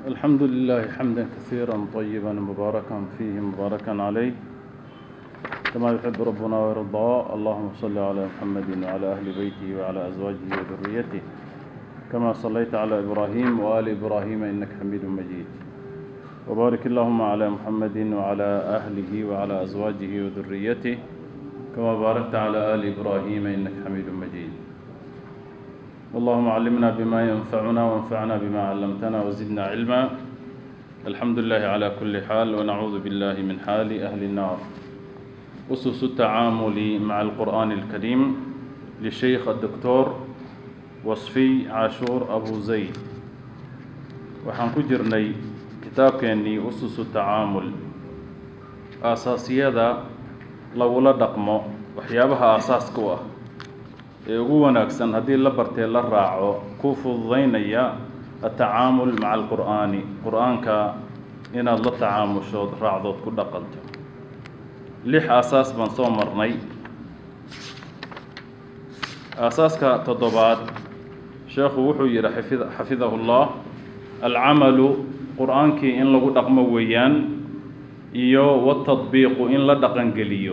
الحمد لله حمدا كثيرا طيبا مباركا فيه مباركا عليه كما يحب ربنا ويرضى اللهم صل على محمد وعلى أهل بيته وعلى أزواجه وذريته كما صليت على إبراهيم وآل إبراهيم إنك حميد مجيد وبارك اللهم على محمد وعلى أهله وعلى أزواجه وذريته كما باركت على آل إبراهيم إنك حميد مجيد اللهم علمنا بما ينفعنا وانفعنا بما علمتنا وزدنا علما الحمد لله على كل حال ونعوذ بالله من حال أهل النار أسس التعامل مع القرآن الكريم للشيخ الدكتور وصفي عاشور أبو زيد waxaan ku jirnay kitaabkeennii ususu tacaamul aasaasiyada lagula dhaqmo waxyaabaha aasaaska u ah ee ugu wanaagsan haddii la bartee la raaco ku fududaynaya atacaamul maca alqur'aani qur-aanka inaad la tacaamushood raacdood ku dhaqanto lix aasaas baan soo marnay aasaaska toddobaad sheekhu wuxuu yidhi xafid xafidahu llah alcamalu qur-aankii in lagu dhaqmo weeyaan iyo watadbiiqu in la dhaqangeliyo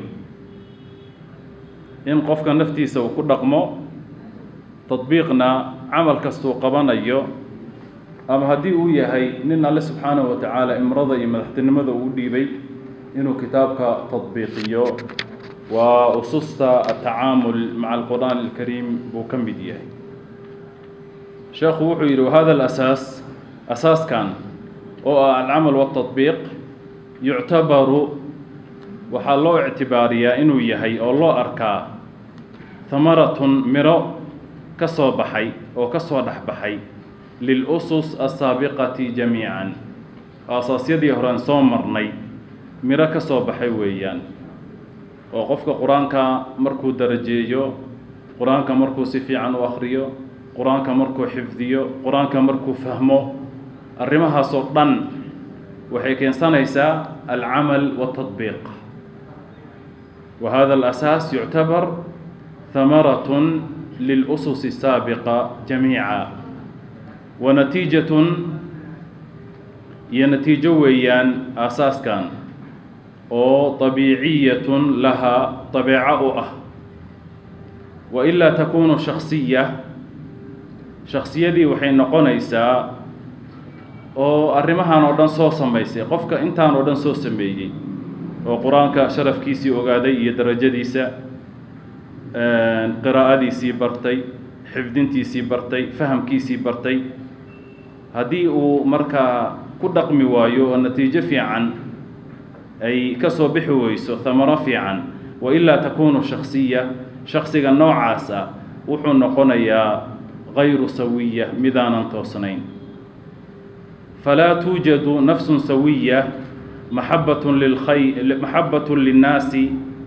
in qofka naftiisa uu ku dhaqmo tadbiiqna camal kastuu qabanayo ama haddii uu yahay nin alle subxaanahu wa tacaala imrada iyo madaxtinimada uu dhiibay inuu kitaabka tadbiiqiyo waa ususta atacaamul maca alqur'aan alkariim buu ka mid yahay sheekhu wuxuu yidhi wahada alasaas asaaskan oo ah alcamal waatadbiiq yuctabaru waxaa loo ictibaariyaa inuu yahay oo loo arkaa hamaratun miro ka soo baxay oo ka soo dhex baxay lilusus asaabiqati jamiican aasaasyadii horean soo marnay miro ka soo baxay weeyaan oo qofka qur-aanka markuu darajeeyo qur-aanka markuu si fiican u akhriyo qur-aanka markuu xifdiyo qur-aanka markuu fahmo arrimahaasoo dhan waxay keensanaysaa alcamal waatadbiiq wa hada alasaas yuctabar hamaratun lilususi saabiqa jamiica wa natiijatun iyo natiijo weeyaan aasaaskan oo طabiiciyatun lahaa طabeeco u ah wa ilaa takunu shaksiya shaksiyadii waxay noqonaysaa oo arrimahan oo dhan soo samaysay qofka intaan oo dhan soo sameeyey oo qur-aanka sharafkiisii ogaaday iyo darajadiisa qiraa'adiisii bartay xifdintiisii bartay fahamkiisii bartay haddii uu markaa ku dhaqmi waayo oo natiijo fiican ay ka soo bixi weyso hamaro fiican wa ilaa takunu shaksiya shaksiga noocaas ah wuxuu noqonayaa غayru sawiya midaanan toosnayn falaa tuujadu nafsu sawiya maxabat lilkhay maxabat linnaasi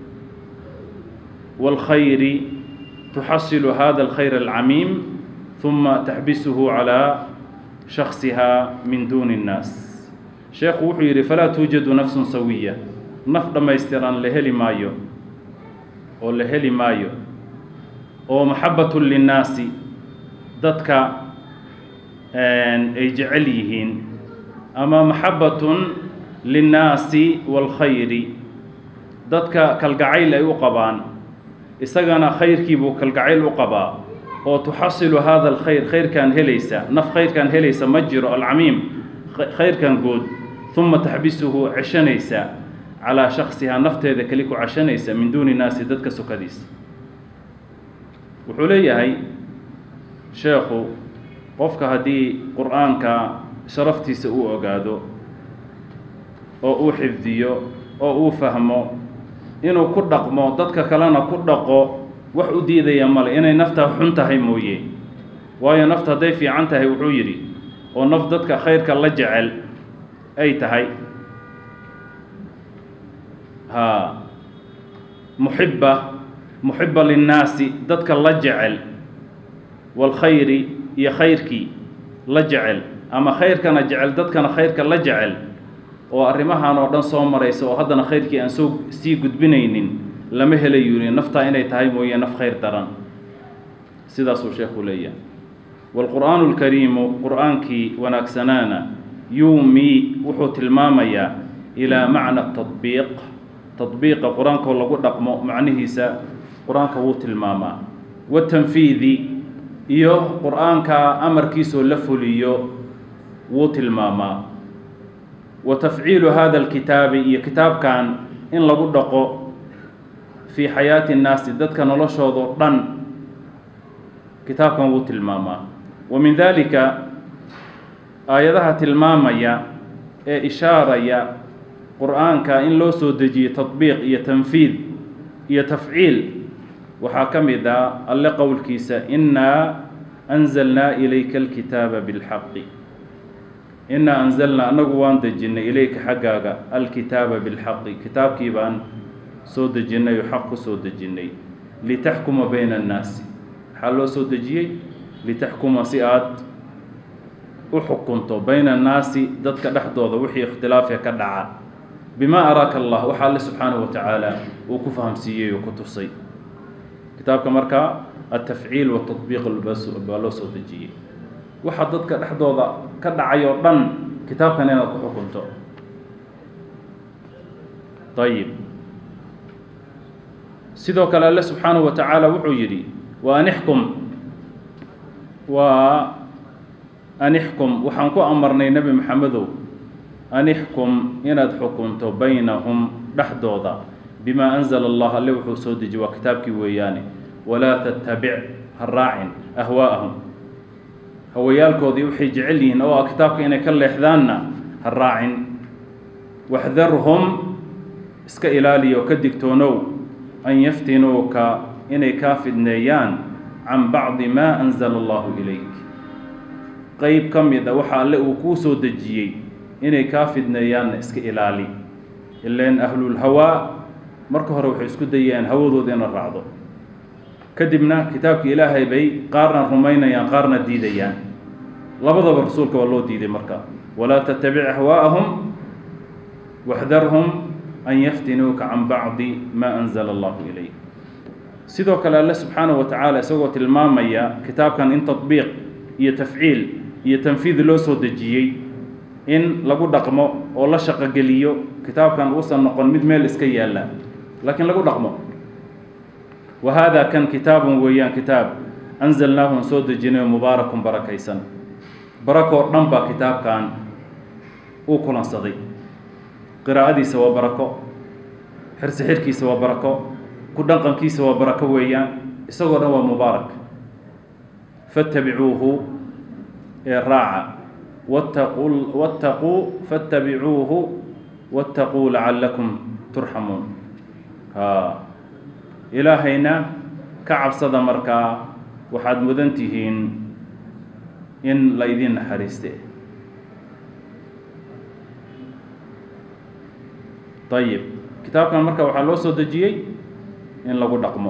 wاlkhayri tuxasilu hada اlkhayr alcamiim ثuma taxbisuhu calى shaksiha min duni الnaas sheekhu wuxuu yidhi falaa tuujadu nafsun sawiya naf dhammaystiran la heli maayo oo la heli maayo oo maxabatun linnaasi dadka ay jecel yihiin ama maxabatun linnaasi waalkhayri dadka kalgacayl ay u qabaan isagana khayrkiibuu kalgacayl u qabaa oo tuxasilu hada alkhayr khayrkan helaysa naf khayrkan helaysa ma jiro alcamiim khayrkan good uma taxbisuhu ceshanaysa calaa shaksihaa nafteeda keli ku ceshanaysa min duuni naasi dadka sokadiisa wuxuu leeyahay sheekhu qofka haddii qur-aanka sharaftiisa uu ogaado oo uu xifdiyo oo uu fahmo inuu ku dhaqmo dadka kalena ku dhaqo wax u diidaya male inay naftaa xun tahay mooye waayo nafta hadday fiican tahay wuxuu yidhi oo naf dadka khayrka la jecel ay tahay haa muxibba muxiba linnaasi dadka la jecel waalkhayri iyo khayrkii la jecel ama khayrkana jecel dadkana khayrka la jecel oo arrimahan oo dhan soo maraysa oo haddana khayrkii aan soo sii gudbinaynin lama helayo yidhi naftaa inay tahay mooye naf khayr daran sidaasuu sheekhu leeyahay waalqur'aanu alkariimu qur'aankii wanaagsanaana yuumi wuxuu tilmaamayaa ilaa macna tadbiiq tadbiiqa qur-aankoo lagu dhaqmo macnihiisa qur-aanka wuu tilmaamaa watanfiidi iyo qur-aanka amarkiisoo la fuliyo wuu tilmaamaa wa tafciilu hada alkitaabi iyo kitaabkan in lagu dhaqo fii xayaati nnaasi dadka noloshoodao dhan kitaabkan wuu tilmaamaa wa min dalika aayadaha tilmaamaya ee ishaaraya qur-aanka in loo soo dejiye tadbiiq iyo tanfiid iyo tafciil waxaa ka mid ah alle qowlkiisa innaa anzalnaa ilayka alkitaaba bilxaqi innaa anzalnaa anagu waan dejinnay ilayka xaggaaga alkitaaba bilxaqi kitaabkii baan soo dejinnay oo xaq ku soo dejinnay litaxkuma bayna annaasi maxaa loo soo dejiyey litaxkuma si aad u xukunto bayna annaasi dadka dhexdooda wixii ikhtilaafee ka dhaca bimaa araaka allah waxa alle subxaanahu wa tacaala uu ku fahamsiiyey oo ku tusay kitaabka markaa altafciil watadbiiq baa loo soo dejiyey waxa dadka dhexdooda ka dhacay oo dhan kitaabkan inaad ku xukunto ayib sidoo kale alle subxaanahu wa tacaala wuxuu yidhi wa anixkum waa anixkum waxaan ku amarnay nebi maxamedow anixkum inaad xukunto baynahum dhexdooda bimaa anzala allah alle wuxuu soo dejiye waa kitaabkii weeyaane walaa tattabic ha raacin ahwaa'ahum hawayaalkoodii waxay jecel yihiin oo ah kitaabka inay ka leexdaanna ha raacin waxdarhum iska ilaaliyo ka digtoonow an yaftinuuka inay kaa fidneeyaan can bacdi maa anzala allahu ilayk qeyb ka mid a waxa alle uu kuu soo dejiyey inay kaa fidneeyaanna iska ilaali ileen ahlulhawaa marka hore waxay isku dayayaan hawadooda ina raacdo kadibna kitaabka ilaahay bay qaarna rumaynayaan qaarna diidayaan labadaba rasuulka waa loo diiday marka walaa tattabic ahwaa'ahum waxdarhum an yaftinuuka can bacdi maa anzala allahu ilayk sidoo kale alle subxaanahu wa tacaala isagoo tilmaamaya kitaabkan in tadbiiq iyo tafciil iyo tanfiid loo soo dejiyey in lagu dhaqmo oo la shaqogeliyo kitaabkan uusan noqon mid meel iska yaalla laakiin lagu dhaqmo wa haada kan kitaabun weeyaan kitaab anzalnaahun soo dejinayo mubaarakun barakaysan barakoo dhan baa kitaabkan uu kulansaday qiraa'adiisa waa barako xirsi xirkiisa waa barako ku dhaqankiisa waa barako weeyaan isagoo dhan waa mubaarak fattabicuuhu ee raaca wattaquu wattaquu fattabicuuhu wattaquu lacallakum turxamuun haa ilaahayna ka cabsada markaa waxaad mudan tihiin in la idiin naxariiste ayib kitaabkan marka waxaa loo soo dejiyey in lagu dhaqmo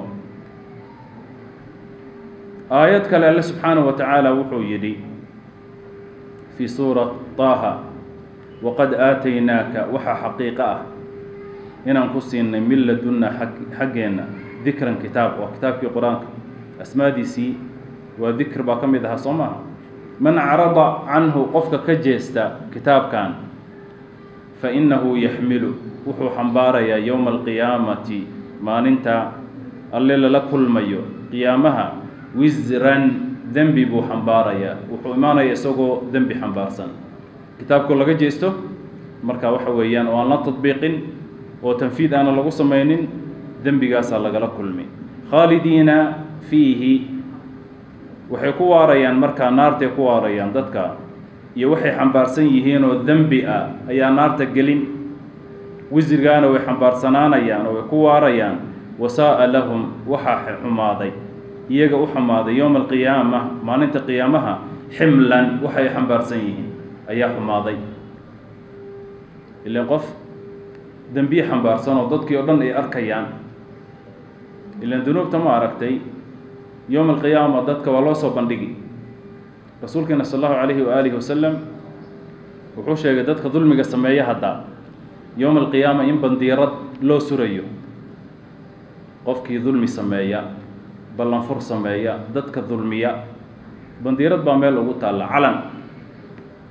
aayad kale alle subxaanahu wa tacaala wuxuu yidhi fii suurat taaha waqad aataynaaka waxaa xaqiiqo ah inaan ku siinay min ladunna xaggeenna dikran kitaab waa kitaabkii qur-aanka asmaadiisii waa dikr baa ka mid ahaa soo maaha man carada canhu qofka ka jeesta kitaabkan fa innahu yaxmilu wuxuu xambaarayaa yowma alqiyaamati maalinta alle lala kulmayo qiyaamaha wisran dembi buu xambaarayaa wuxuu imaanaya isagoo dembi xambaarsan kitaabkoo laga jeesto marka waxa weeyaan oo aan la tadbiiqin oo tanfiid aana lagu samaynin dembigaasaa lagala kulmi khaalidiina fiihi waxay ku waarayaan markaa naartay ku waarayaan dadka iyo waxay xambaarsan yihiin oo dembi ah ayaa naarta gelin wisrigaana way xambaarsanaanayaan oo way ku waarayaan wasaa'a lahum waxaa xumaaday iyaga u xumaaday yowma alqiyaama maalinta qiyaamaha ximlan waxay xambaarsan yihiin ayaa xumaaday ilan qof dembiye xambaarsan oo dadkii oo dhan ay arkayaan ilan dunuubta ma aragtay yowma alqiyaama dadka waa loo soo bandhigi rasuulkeena sal allahu calayhi waaalihi wasalam wuxuu sheegay dadka dulmiga sameeya hadda yowma alqiyaama in bandiirad loo surayo qofkii dulmi sameeya ballanfur sameeya dadka dulmiya bandiirad baa meel ugu taalla calan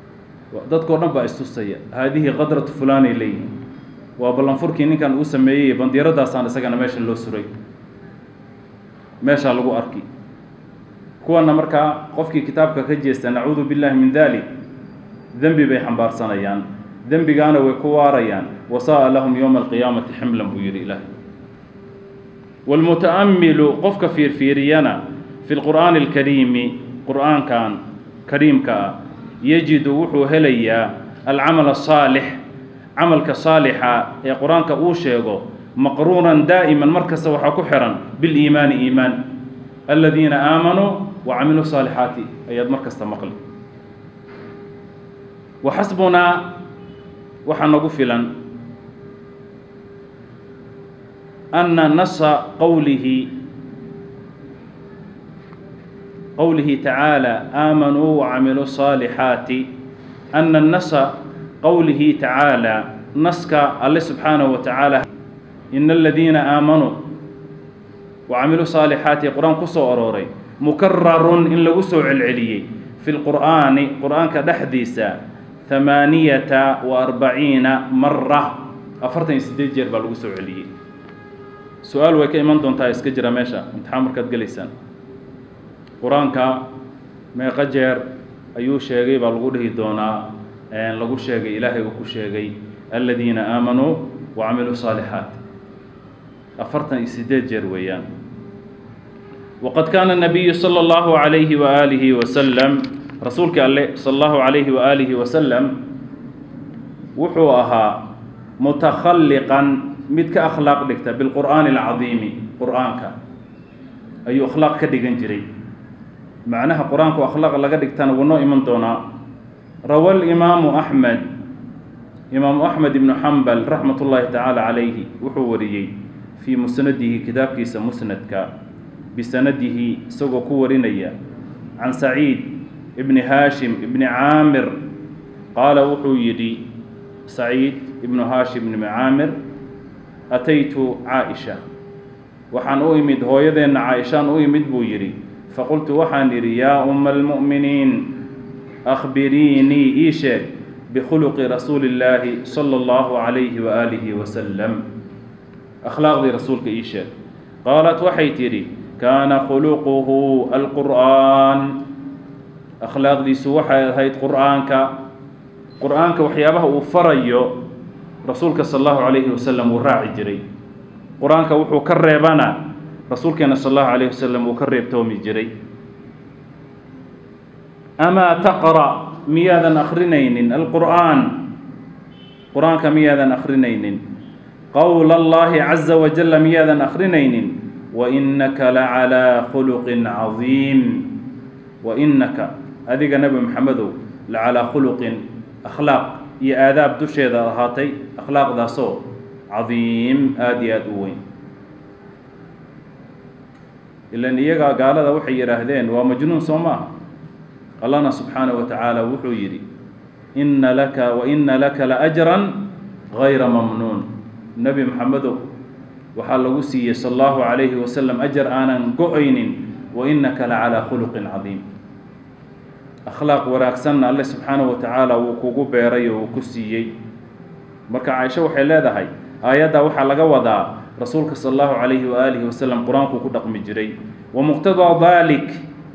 dadkao dhan baa istusaya haadihi qadratu fulaanay leeyihin waa ballanfurkii ninkan uu sameeyey bandiiradaasaan isagana meesha loo suray meeshaa lagu arki kuwana markaa qofkii kitaabka ka jeesta nacuudu billahi min dalik dembi bay xambaarsanayaan dembigaana way ku waarayaan wasa'a lahum yowma alqiyaamati ximlan buu yidhi ilaahay waalmuta'ammilu qofka fiirfiiriyana fi lqur'aani alkariimi qur'aankan kariimka ah yajidu wuxuu helayaa alcamal asaalix camalka saalixa ee qur-aanka uu sheego maqruunan daa'iman mar kasta waxaa ku xihan biliimaani iimaan aladiina aamanuu wa camiluu saalixaati ayaad mar kasta maqli wa xasbunaa waxaa nagu filan ana nasa qowlihi qowlihi tacaala aamanuu wacamiluu saalixaati ana nasa qowlihi tacaala naska alle subxaanahu wa tacaala ina aladiina aamanuu wacamiluu saalixaati qur-aan ku soo arooray mukararun in lagu soo celceliyey fi lqur'aani qur-aanka dhexdiisa hamaaniyata wa arbaciina mara afartan iyo siddeed jeer baa lagu soo celiyey su-aal way ka iman doontaa iska jira meesha imtixaan markaad gelaysaan qur-aanka meeqo jeer ayuu sheegay baa lagu dhihi doonaa lagu sheegay ilaahay uu ku sheegay aladiina aamanuu wa camiluu saalixaat afartan iyo siddeed jeer weeyaan waqad kaana nabiyu sala allahu calayhi waaalihi wasalam rasuulkii alle sala allahu calayhi waaalihi wasalam wuxuu ahaa mutakhalliqan mid ka akhlaaq dhigta bilqur'aani alcadiimi qur'aanka ayuu akhlaaq ka dhigan jiray macnaha qur-aanku akhlaaq laga dhigtana wuu noo iman doonaa rawa alimaamu axmed imaamu axmed ibnu xambal raxmat ullaahi tacaala calayhi wuxuu wariyey fii musnadihi kitaabkiisa musnadka bisanadihi isagoo ku warinaya can saciid ibni haashim ibni caamir qaala wuxuu yidhi saciid ibnu haashim ibni caamir ataytu caaisha waxaan u imid hooyadeenna caaishaan u imid buu yidhi faqultu waxaan idhi yaa umma almu'miniin akhbiriinii ii sheeg bikhuluqi rasuuli illaahi sala allahu calayhi waaalihi wasalam akhlaaqdii rasuulka ii sheeg qaalat waxay tidhi kaana khuluquhu alqur'aan akhlaaqdiisu waxay ahayd qur'aanka qur'aanka waxyaabaha uu farayo rasuulka sala allahu calayhi wasalam wuu raaci jiray qur-aanka wuxuu ka reebana rasuulkeena sala allahu calayhi wasalam wuu ka reebtoomi jiray amaa taqra' miyaadan akrinaynin alqur'aan qur-aanka miyaadan akrinaynin qowla allahi caza wajalla miyaadan akrinaynin wainaka lacalaa khuluqin cadiim wainaka adiga nebi maxamedow lacalaa khuluqin akhlaaq iyo aadaab dusheeda ahaatay akhlaaqdaasoo cadiim aada iyo aada u weyn ilan iyagaa gaalada waxay yidhaahdeen waa majnuun soo maaha allahna subxaanaه wa tacaala wuxuu yidhi ina laka waina laka laأjran gayra mamnuun nebi maxamedow waxaa lagu siiyey sala allahu calayhi wasalam ajar aanan go-aynin wainaka lacalaa khuluqin cadiim akhlaaq wanaagsanna alle subxaanahu wa tacaala wuu kugu beeray oo uu ku siiyey marka caaisho waxay leedahay aayaddaa waxaa laga wadaa rasuulka sala allahu calayhi waaalihi wasalam qur-aankuu ku dhaqmi jiray wa muqtadaa dalik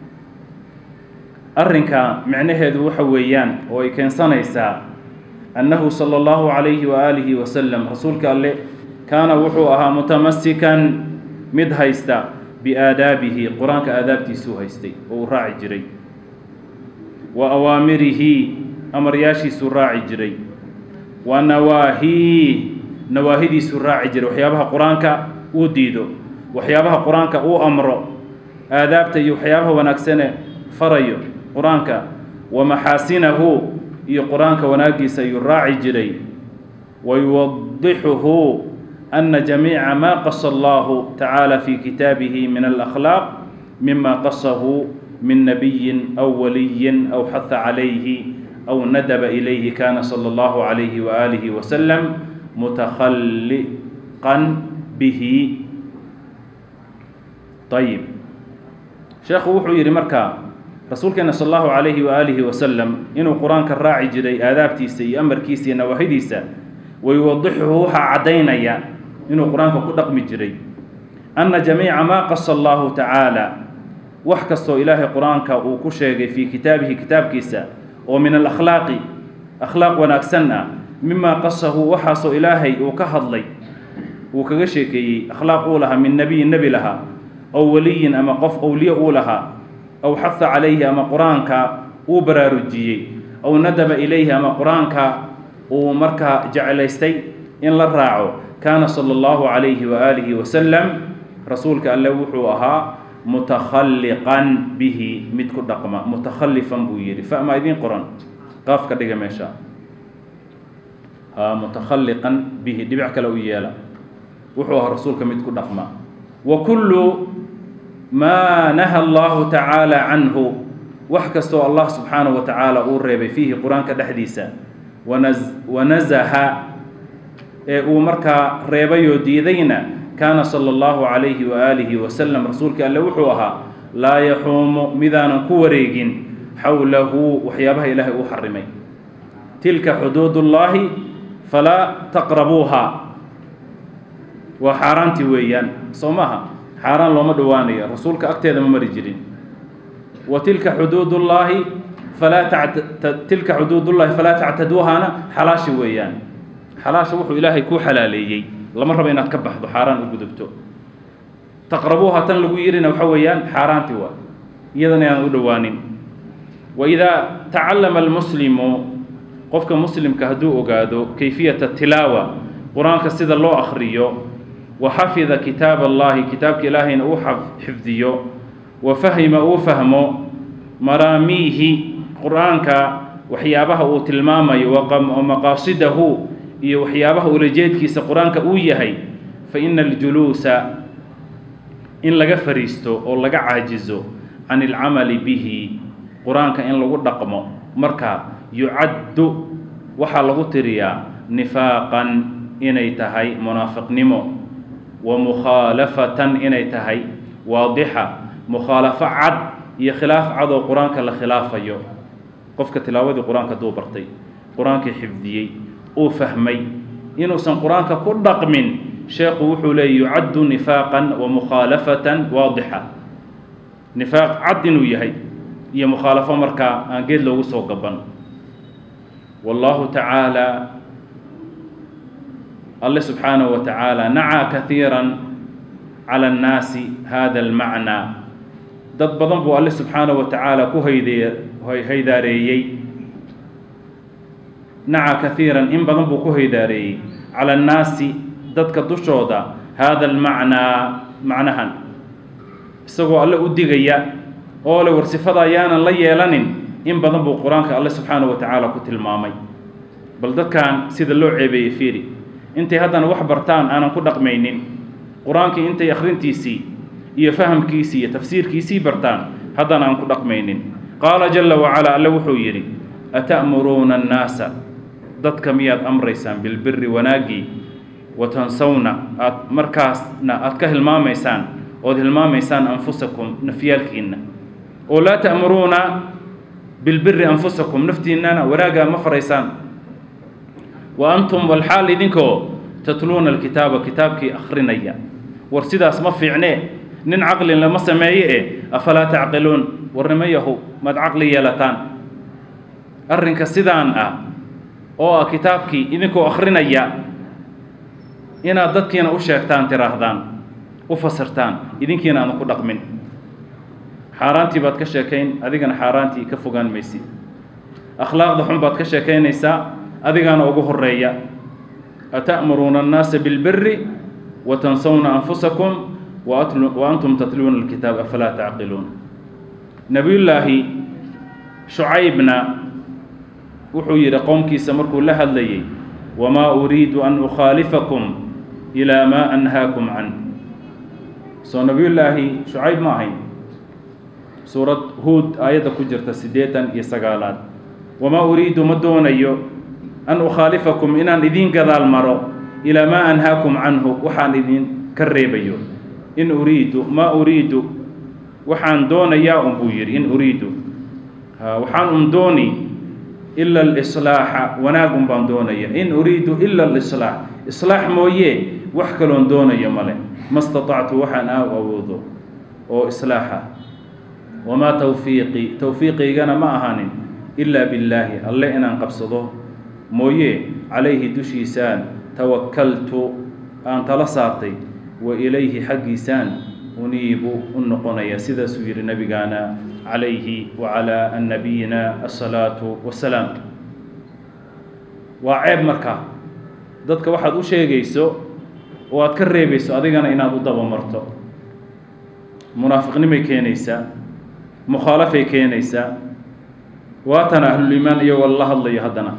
arrinka micnaheedu waxa weeyaan oo ay keensanaysaa annahu sala allahu calayhi waaalihi wasalam rasuulka alle kaana wuxuu ahaa mutamasikan mid haysta biaadaabihi qur-aanka aadaabtiisuu haystay oo uu raaci jiray wa awaamirihi amaryaashiisuu raaci jiray wa nawaahii nawaahidiisuu raaci jiray waxyaabaha qur-aanka uu diido waxyaabaha qur-aanka uu amro aadaabta iyo waxyaabaha wanaagsane farayo qur-aanka wa maxaasinahu iyo qur-aanka wanaagiisa ayuu raaci jiray wa yuwadixuhu ana jamiica ma qasa allahu tacaala fi kitaabihi min alakhlaaq mima qasahu min nabiyin aw waliyin aw xaha calayhi aw nadaba ilayhi kana sala allahu calayhi waaalihi wasalam mutakhalliqan bihi ayib sheekhu wuxuu yidhi markaa rasuulkeena sal allahu calayhi waaalihi wasalam inuu qur-aanka raaci jiray aadaabtiisa iyo amarkiisa iyo nawaahidiisa wayuwadixuhu waxaa caddaynaya inuu qur-aanka ku dhaqmi jiray anna jamiica maa qasa allahu tacaala wax kastoo ilaahay qur-aanka uu ku sheegay fii kitaabihi kitaabkiisa oo min alakhlaaqi akhlaaq wanaagsan ah mimaa qasahu waxaasoo ilaahay uu ka hadlay uu kaga sheekeeyey akhlaaq uu lahaa min nebiyin nebi lahaa aw weliyin ama qof owliye uu lahaa aw xaha calayhi ama qur-aanka uu baraarujiyey aw nadaba ilayhi ama qur-aanka uu markaa jeclaystay in la raaco kaana sala allahu calayhi waaalihi wasalam rasuulka alle wuxuu ahaa mutakhalliqan bihi mid ku dhaqma mutakhallifan buu yidhi fama idiin qoran qaaf ka dhiga meesha ha mutakhalliqan bihi dhibic kale u yeela wuxuu ahaa rasuulka mid ku dhaqma wa kullu maa naha allahu tacaala canhu wax kastoo allah subxaanahu wa tacaala uu reebay fiihi qur-aanka dhexdiisa wana wanazaha ee uu markaa reebayoo diidayna kaana sala allahu calayhi waaalihi wasalam rasuulka alle wuxuu ahaa laa yaxuumu midaanan ku wareegin xowlahu waxyaabaha ilaahay uu xarimay tilka xuduudullaahi falaa taqrabuuha waa xaaraantii weeyaan soo maaha xaaraan looma dhowaanayo rasuulka agteeda ma mari jirin wa tilka xuduudullaahi falaa tact tilka xuduudullaahi falaa tactaduuhana xalaashi weeyaan xalaasha wuxuu ilaahay kuu xalaaleeyey lama rabo inaad ka baxdo xaaraan u gudubto taqrabuuha tan lagu yidhina waxa weeyaan xaaraantii waa iyadana inaan u dhowaanin wa idaa tacallama almuslimu qofka muslimka hadduu ogaado kayfiyata tilaawa qur-aanka sida loo akhriyo wa xafida kitaab allahi kitaabka ilaahayna uu xifdiyo wa fahima uu fahmo maraamiihi qur-aanka waxyaabaha uu tilmaamayo wa maqaasidahu iyo waxyaabaha ulajeedkiisa qur-aanka uu yahay fa ina aljuluusa in laga fariisto oo laga caajizo can ilcamali bihi qur-aanka in lagu dhaqmo marka yucaddu waxaa lagu tiriyaa nifaaqan inay tahay munaafiqnimo wa mukhaalafatan inay tahay waadixa mukhaalafo cad iyo khilaaf cad oo qur-aanka la khilaafayo qofka tilaawadii qur-aanka hadduu bartay qur-aankii xifdiyey uu fahmay inuusan qur-aanka ku dhaqmin sheekhu wuxuu leeyay yucaddu nifaaqan wa mukhaalafatan waadixa nifaaq cad inuu yahay iyo mukhaalafo markaa aan geed loogu soo gaban wallahu tacaala alle subxaanahu wa tacaala nacaa kahiira cala annaasi hada almacnaa dad badan buu alle subxaanahu wa tacaala ku hayde haydaareeyey naca kahiiran in badan buu ku haydaareeyey cala annaasi dadka dushooda hada almacnaa macnahan isagoo alle u digaya oo le war sifada ayaanan la yeelanin in badan buu qur-aanka alle subxaanahu wa tacaala ku tilmaamay bal dadkan sida loo ceebeeyey fiiri intay haddana wax bartaan aanan ku dhaqmaynin qur-aankii intay akhrintiisii iyo fahamkiisii iyo tafsiirkiisii bartaan haddana aan ku dhaqmaynin qaala jalla wacalaa alle wuxuu yidhi ata'muruuna annaasa dadka miyaad amraysaan bilbiri wanaaggii wa tansawna aad markaasna aad ka hilmaamaysaan ood hilmaamaysaan anfusakum nafyaalkiinna oo laa ta'muruuna bilbiri anfusakum naftiinnana wanaaggaa ma faraysaan wa antum walxaal idinkoo tatluuna alkitaaba kitaabkii akhrinaya war sidaas ma fiicnee nin caqlin lama sameeye e afalaa tacqiluun warnimo yahu maad caqli yeelataan arrinka sidaan ah oo ah kitaabkii idinkoo akhrinaya inaad dadkiina u sheegtaan tiraahdaan u fasirtaan idinkiina aadan ku dhaqmin xaaraantii baad ka sheekayn adigana xaaraantii ka fogaan maysid akhlaaqda xun baad ka sheekaynaysaa adigaana ugu horeeya ata'muruuna annaasa bilbiri wa tansawna anfusakum wa antum tatluuna alkitaab afalaa tacqiluun nebiyullaahi shucaybna wuxuu yidhi qowmkiisa markuu la hadlayay wamaa uriidu an ukhaalifakum ilaa maa anhaakum can soo nebiyullaahi shucayb ma ahayn suurad huud aayadda ku jirta siddeetan iyo sagaalaad wamaa uriidu ma doonayo an ukhaalifakum inaan idiin gadaal maro ilaa maa anhaakum canhu waxaan idin ka reebayo in uriidu maa uriidu waxaan doonayaa un buu yidhi in uriidu waxaan un dooni ila alislaaxa wanaagun baan doonaya in uriidu ila alislaax islaax mooye wax kaloon doonayo male ma statactu waxaan aa awoodo oo islaaxa wamaa tawfiiqii towfiiqiygana ma ahaanin ilaa billaahi alle inaan qabsado mooye calayhi dushiisaan tawakaltu aan tala saartay wa ilayhi xaggiisaan uniibu u noqonaya sidaasuu yidhi nabigaana calayhi wacalaa nabiyina asalaatu wassalaam waa ceeb markaa dadka waxaad u sheegayso oo aad ka reebayso adigana inaad u dabamarto munaafiqnimay keenaysaa mukhaalafay keenaysaa waatan ahluliimaan iyagoo la hadlayo haddana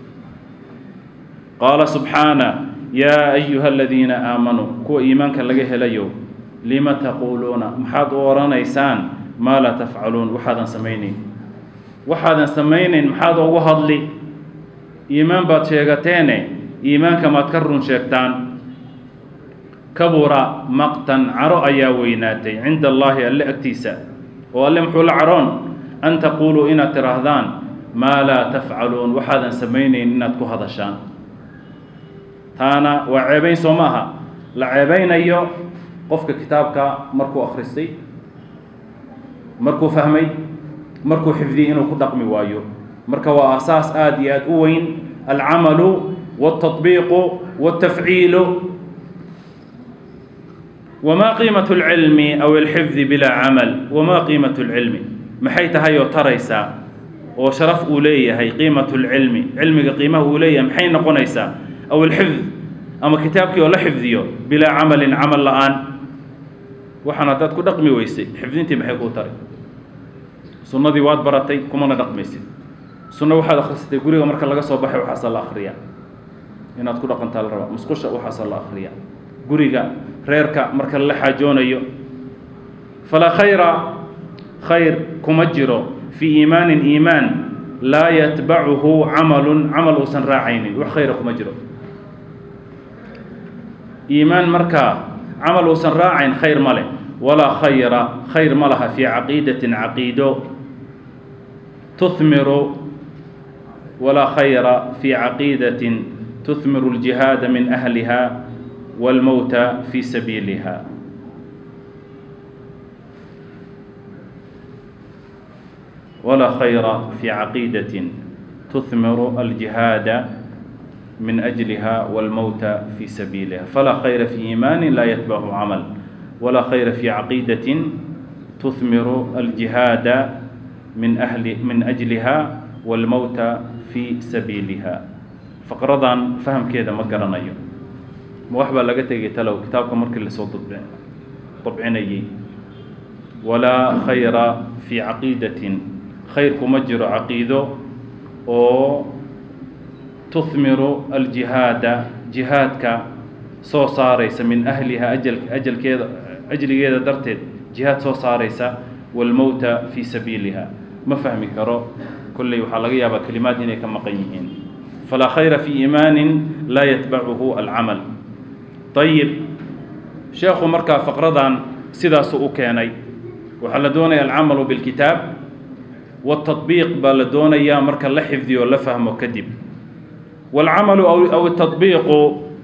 qaala subxaana yaa ayuha aladiina aamanuu kuwa iimaanka laga helayo lima taquuluuna maxaad u odhanaysaan maa laa tafcaluun waxaadan samaynayn waxaadan samaynayn maxaad ugu hadli iimaan baad sheegateene iimaanka maad ka run sheegtaan kabura maqtan caro ayaa weynaatay cinda allaahi alle agtiisa oo alle muxuu la caroon an taquuluu inaad tidhaahdaan maa laa tafcaluun waxaadan samaynayn inaad ku hadashaan taana waa ceebayn soo ma aha la ceebaynayo qofka kitaabka markuu akhristay markuu fahmay markuu xifdiyey inuu ku dhaqmi waayo marka waa asaas aada iyo aada u weyn alcamalu wاltaطbiiqu wاltafciilu wma qiimaة اlcilmi aw اlxifdi bilaa camal wma qiimaة اlcilmi maxay tahay oo taraysaa oo sharaf uu leeyahay qiimaة اlcilmi cilmiga qiimaha uu leeyahay maxay noqonaysaa aw alxifd ama kitaabkii oo la xifdiyo bilaa camalin camal la-aan waxaan haddaad ku dhaqmi weysay xifdintii maxay kuu taray sunnadii waad baratay kumana dhaqmaysid sunno waxaad akhrisatay guriga marka laga soo baxay waxaasa la akhriyaa inaad ku dhaqantaa la rabaa musqusha waxaasa la akhriyaa guriga reerka marka lala xaajoonayo falaa khayra khayr kuma jiro fii iimaanin iimaan laa yatbacuhu camalun camal uusan raacaynin wax khayra kuma jiro iimaan markaa camal uusan raacayn khayr ma leh walaa khayra khayr ma laha fii caqiidatin caqiido tuhmiru walaa khayra fii caqiidatin tuhmiru اljihaada min ahliha wاlmowta fii sabiiliha walaa khayra fii caqiidatin tuhmiru aljihaada min أجلها والموت في سبيلها فلا خير في إيمان لا يتبعه عمل ولا خير في عقيدة تثمر الجهاد من أهل من أجلها والموت في سبيلها فقرضا فهم كذا ما قرنايو موحبة لقيت تلو كتابك مركز اللي صوت طبعني ولا خير في عقيدة خير كمجر عقيدة أو tuhmiru aljihaada jihaadka soo saaraysa min ahliha ajal ajalkeeda ajligeeda darteed jihaad soo saaraysa waalmowta fii sabiiliha ma fahmi karo kolley waxaa laga yaabaa kelimaad inay ka maqan yihiin falaa khayra fii iimaanin laa yatbacuhu alcamal ayib sheekhu markaa faqradan sidaasuu u keenay waxaa la doonaya alcamalu bilkitaab waاtaطbiiq baa la doonayaa marka la xifdiyo o la fahmo kadib والcamaل aw التطبiiqu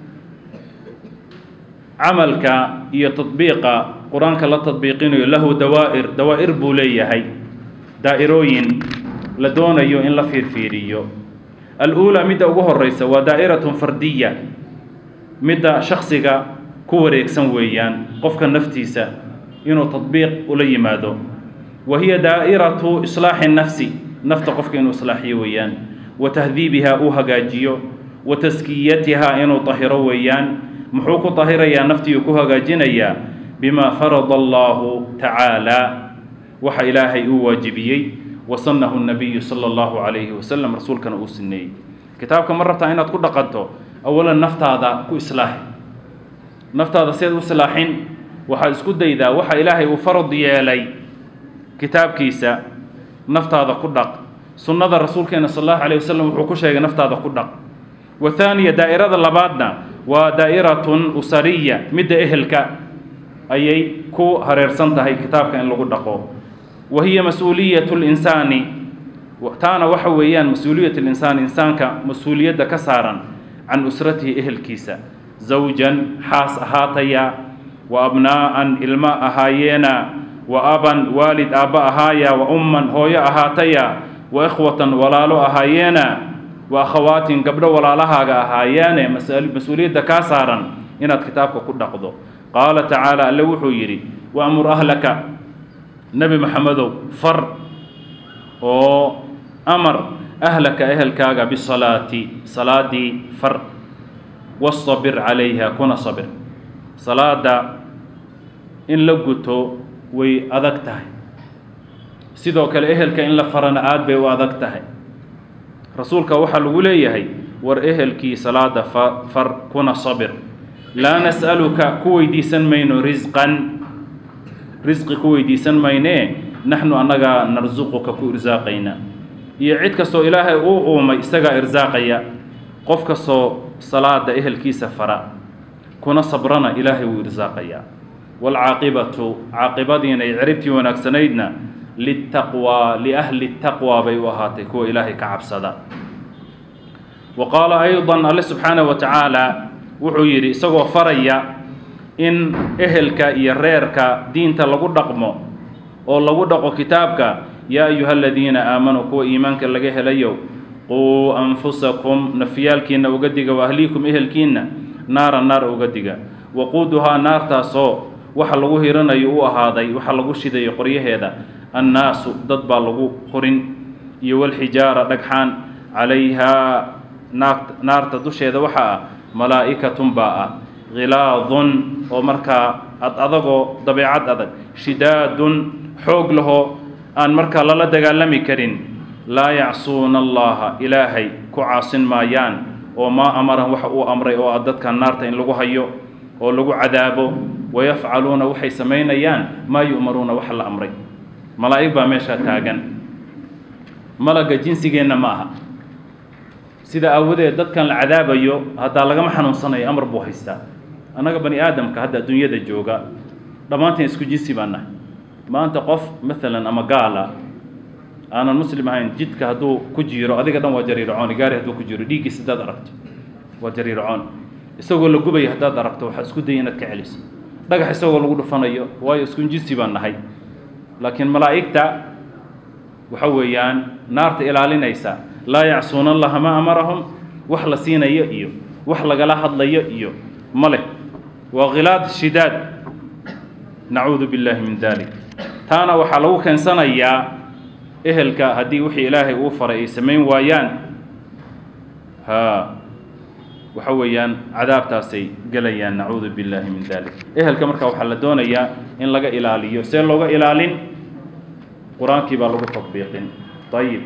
camalka iyo تطbiiqa qur-aanka la تطbiiqinayo lahu dawaa'ir dawaa'ir buu leeyahay daa'irooyin la doonayo in la fiirfiiriyo alأuulى midda ugu horeysa waa daa'iraة fardiya midda shaksiga ku wareegsan weeyaan qofka naftiisa inuu تطbiiq ula yimaado wa hiya daa'iraةu iصlaaxi الnafsi nafta qofka inuu islaaxiyo weeyaan watahdiibihaa uu hagaajiyo wa taskiyatihaa inuu tahiro weeyaan muxuu ku tahirayaa naftii uu ku hagaajinayaa bimaa farada allahu tacaala waxa ilaahay uu waajibiyey wa sannahu nabiyu sala allahu calayhi wasalam rasuulkana uu sineeyey kitaabka ma rabtaa inaad ku dhaqanto awalan naftaada ku islaaxi naftaada seed u islaaxin waxaad isku daydaa waxa ilaahay uu farad yeelay kitaabkiisa naftaada ku dhaq sunnada rasuulkeena sal allahu alayh wasalam wuxuu ku sheegay naftaada ku dhaq wa haaniya daa'irada labaadna waa daa'iratun usariya midda ehelka ayay ku hareersan tahay kitaabka in lagu dhaqo wa hiya mas-uuliyatu linsaani taana waxa weeyaan mas-uuliyat linsaan insaanka mas-uuliyadda ka saaran can usratihi ehelkiisa zawjan xaas ahaataya wa abnaa'an ilmo ahaayeena wa aban waalid aabba ahaaya wa umman hooyo ahaataya wa ikhwatan walaalo ahaayeena wa akhawaatin gabdho walaalahaaga ahaayaane mas-uuliyadda kaa saaran inaad kitaabka ku dhaqdo qaala tacaala alle wuxuu yidhi waamur ahlaka nebi maxamedow far oo amar ahlaka ehelkaaga bisalaati salaadii far wastabir calayha kuna sabir salaada in la guto way adag tahay sidoo kale ehelka in la farana aada bay u adag tahay rasuulka waxaa lagu leeyahay war ehelkii salaada fa far kuna sabir laa nas'aluka ku weydiisan mayno risqan risqi ku weydiisan maynee naxnu annagaa narsuquka ku irsaaqayna iyo cid kastoo ilaahay uu uumay isagaa irsaaqaya qof kastoo salaada ehelkiisa fara kuna sabrana ilaahay wuu irsaaqayaa waalcaaqibatu caaqibadiina iyo ciribtii wanaagsanaydna litaqwaa liahli taqwaa bay u ahaatay kuwa ilaahay ka cabsada wa qaala aydan alle subxaanahu wa tacaala wuxuu yidhi isagoo faraya in ehelka iyo reerka diinta lagu dhaqmo oo lagu dhaqo kitaabka yaa ayuha aladiina aamanuu kuwa iimaanka laga helayo quu anfusakum nafyaalkiinna uga diga wa ahliikum ehelkiinna naara naar uga diga waquuduhaa naartaasoo waxa lagu hiranayo u ahaaday waxa lagu shidayo qoryaheeda annaasu dad baa lagu hurin iyo walxijaara dhagxaan calayhaa naarta dusheeda waxaa ah malaa'ikatun baa ah khilaadun oo markaa ad adagoo dabeecad adag shidaadun xoog lahoo aan markaa lala dagaalami karin laa yacsuuna allaha ilaahay ku caasin maayaan oo maa amaran waxa uu amray oo ah dadkan naarta in lagu hayo oo lagu cadaabo wayafcaluuna waxay samaynayaan maa yu'maruuna waxa la amray malaa'ig baa meeshaa taagan malagga jinsigeenna ma aha sida aawadeed dadkan la cadaabayo haddaa lagama xanuunsanayo amar buu haystaa annaga bani aadamka hadda adduunyada jooga dhammaanteen isku jinsi baan nahay maanta qof maalan ama gaala aanan muslim ahayn jidka hadduu ku jiiro adiga dhan waa jariiracoon gaari hadduu ku jiro dhiiggiisa haddaad aragto waa jariiracoon isagoo la gubaya haddaad aragto waxaa isku daya inaad ka celiso dhagax isagoo lagu dhufanayo waayo isku jinsi baan nahay laakiin malaa'igta waxa weeyaan naarta ilaalinaysa laa yacsuuna allaha ma amarahum wax la siinayo iyo wax lagala hadlayo iyo ma leh waa khilaad shidaad nacuudu billahi min dalik taana waxaa lagu keensanayaa ehelka haddii wixii ilaahay uu faray ay samayn waayaan ha waxa weeyaan cadaabtaasay gelayaan nacuudu billahi min dalik ehelka marka waxaa la doonayaa in laga ilaaliyo see looga ilaalin qur-aankii baa lagu tatbiiqin ayib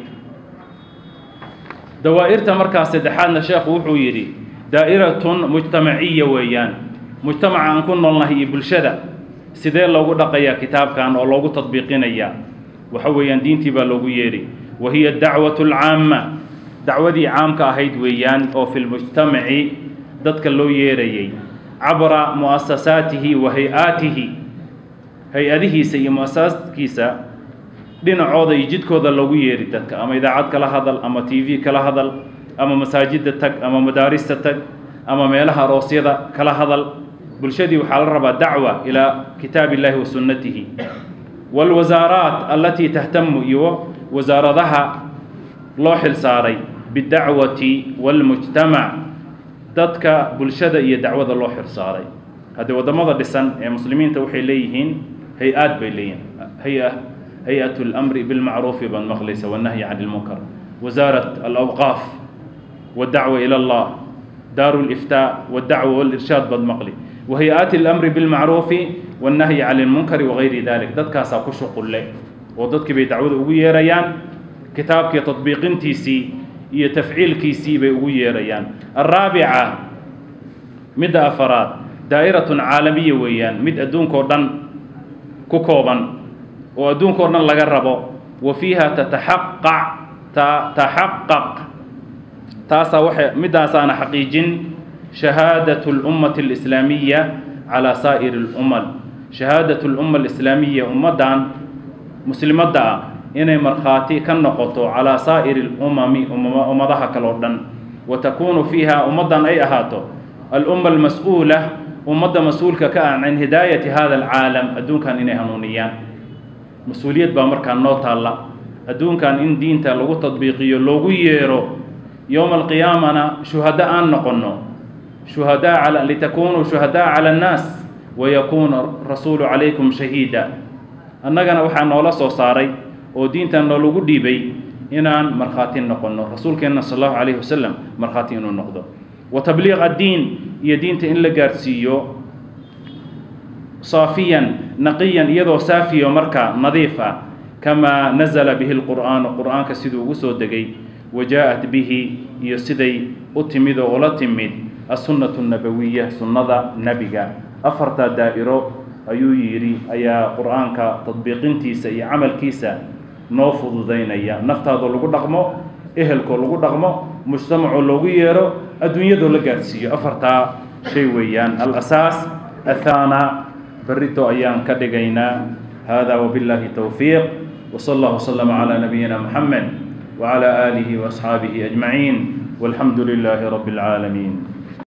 dawaa'irta markaa saddexaadna sheekhu wuxuu yidhi daa'iratun mujtamaciya weeyaan mujtamaca aan ku noolnahay iyo bulshada sidee loogu dhaqayaa kitaabkan oo loogu tadbiiqinayaa waxa weeyaan diintii baa loogu yeedhi wa hiya dacwatu alcaama dacwadii caamka ahayd weeyaan oo fi lmujtamaci dadka loo yeedhayay cabra mu'asasaatihi wa hay-aatihi hay-adihiisa iyo mu'asasaadkiisa dhinacooda iyo jidkooda loogu yeedhi dadka ama idaacad kala hadal ama t v kala hadal ama masaajidda tag ama madaarista tag ama meelaha aroosyada kala hadal bulshadii waxaa la rabaa dacwa ilaa kitaab illahi wa sunnatihi waalwasaaraat allatii tahtamu iyo wasaaradaha loo xil saaray bidacwati waalmujtamac dadka bulshada iyo dacwada loo xil saaray haddii waddamada dhisan ee muslimiinta waxay leeyihiin hay-aad bay leeyihiin hay-a hay-at اlamri bilmacruufi baad maqlaysa wannahyi can ilmunkar wasaarat alawqaaf waddacwa ila allah daaru liftaa waddacwa walirshaad baad maqli wahay-aati alamri bilmacruufi wannahyi can ilmunkari wagayri dalik dadkaasaa ku shuqulle oo dadkii bay dacwada ugu yeerayaan kitaabkii tadbiiqintiisii iyo tafciilkiisii bay ugu yeerayaan alraabica midda afaraad daa'iratun caalamiya weeyaan mid adduunkao dhan ku kooban oo adduunkao dhan laga rabo wa fiiha tataxaqaq taxaqaq taasaa waxay midaasaana xaqiijin shahaadatu اlummati اlislaamiya calaa saa'iri اlumal shahaadatu lumma alislaamiya ummaddan muslimadda ah inay markhaati ka noqoto calaa saa'iri alumami ummadaha kale oo dhan wa takuunu fiiha ummaddan ay ahaato alumma almas-uula ummadda mas-uulka ka ah can hidaayati hada alcaalam adduunkan inay hanuuniyaan mas-uuliyad baa markaa noo taalla adduunkan in diinta lagu tadbiiqiyo loogu yeero yowma alqiyaamana shuhada aan noqonno shuhadaa cala litakunuu shuhadaa cala annaas wayakuuna rasuulu calaykum shahiida annagana waxaa noola soo saaray oo diintan noolagu dhiibay inaan markhaati noqonno rasuulkeenna sal allahu calayhi wasalam markhaati inuu noqdo wa tabliiq addiin iyo diinta in la gaarhsiiyo saafiyan naqiyan iyadoo saafiyo marka nadiif ah kamaa nazala bihi lqur'aanu qur'aanka siduu ugu soo degay wa jaa-at bihi iyo siday u timid oo ula timid assunnatu nabawiya sunnada nebiga afartaa daa'iro ayuu yidhi ayaa qur'aanka tadbiiqintiisa iyo camalkiisa noo fududaynaya naftaadoo lagu dhaqmo ehelkoo lagu dhaqmo mujtamacoo loogu yeero adduunyadoo la gaadhsiiyo afartaa shay weeyaan alasaas athaana berrito ayaan ka dhigaynaa hada wabillahi towfiiq wsala allah wslama calaa nabiyina moxamed wcala aalihi waasxaabihi ajmaciin walxamdu lilaahi rabbi اlcaalamiin